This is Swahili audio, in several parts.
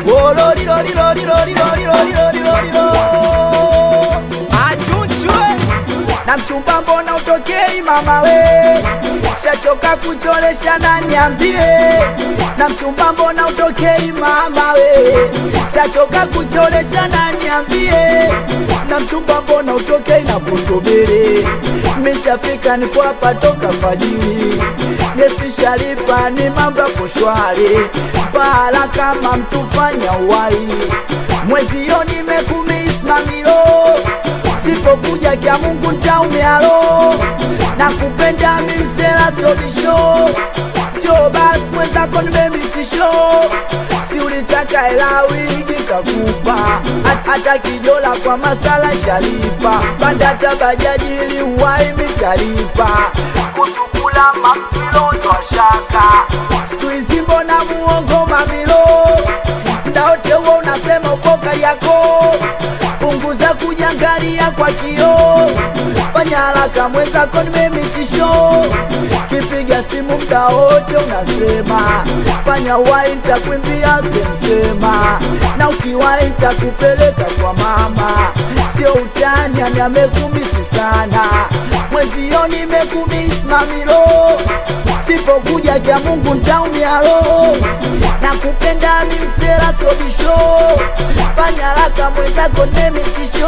achunchwe na mchumba mbona utokei mama we shachoka kucholesha na niambie na mchumba mbona utokei mama we shachoka kucholesha na niambie na mchumba mbona utokei na kusubiri mishafika nipo hapa toka fajiri ngesishalipa ni mambo yako shwari pahala kama mtufanya uwai mwezio nimekumismamilo sipokuja kya Mungu ntaumialo na kupenda mimsela sobisho cho basi mwenzako nimemisisho si ulitaka hela wigi kakupa Hat- hata kijola kwa masala shalipa pandata bajaji ili uwai mitalipa kusukula mamilo twashaka siku hizi mbona muongo mamilo ndaote huo unasema ukoka yako punguza kujangalia kwa kio fanya haraka mwenzako nimemitisho kipiga simu mda wote unasema fanya wai ntakwimbia sensema na ukiwai ntakupeleka kwa mama sio utani ani amekumisi sana mwezio nimekumisi mamilo sipokuja kya mungu ntaumialo na kupenda mimsela sobisho fanya haraka mwenzako nemitisho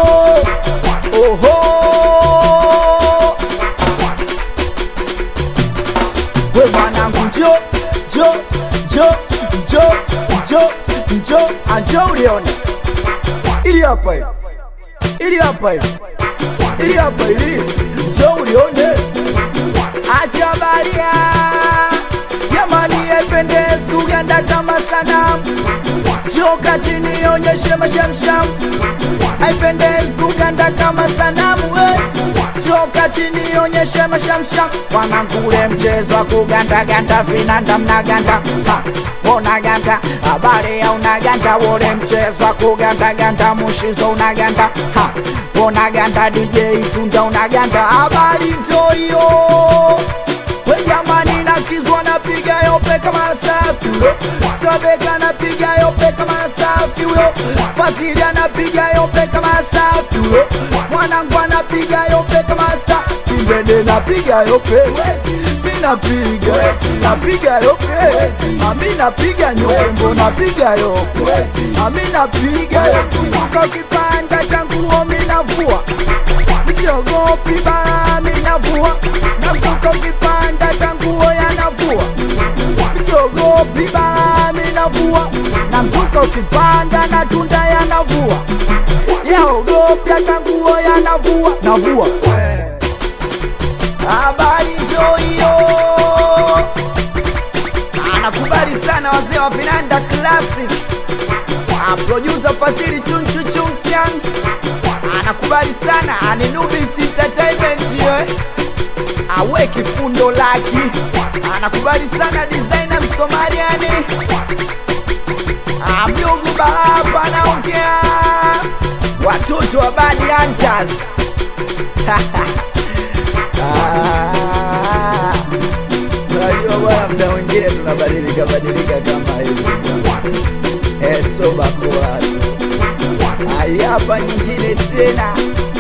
oho we mwanangu njo njo njo njo njo njo anjo ulione ili hapa hivi ili hapa hivi ili hapa ili njo ulione acha baria jamani ependezi kuganda kama sanamu joka chini onyeshe mashamsham haipendezi kuganda kama sanamu we joka chini onyeshe mashamsham wanangule mchezo wa kugandaganda vinanda mnaganda Ha, unaganda habari ya unaganda wole mchezo wa kugandaganda mushizo unaganda Ha, unaganda dj tunda unaganda habari ntoyo we jamani nakizwa napiga yope kama safi huyo sobeka napiga yope kama safi huyo fasili anapiga yope kama safi huyo mwanangu anapiga yope kama safi mbende napiga yope mi napiga napiga yope ami napiga nyombo napiga yope ami napiga suka kipanda changuo mi navua misiogopi bara mi navua namsuka kipanda changuo yanavua misiogopi bara mi navua namsuka ukipanda na tunda yanavua yaogopi hata nguo yanavua navua habari njo hiyo anakubali sana wazee wa vinanda classic Ah, producer Fadhili chunchu chumchan anakubali sana aninubis entertainment ye awe kifundo laki anakubali sana designer msomaliani Ah, mjugu baraba anaongea watoto wa bad hunters Ah, unajua bwana mda mwingine tunabadilika badilika kama hivi esobakuwatu hapa nyingine tena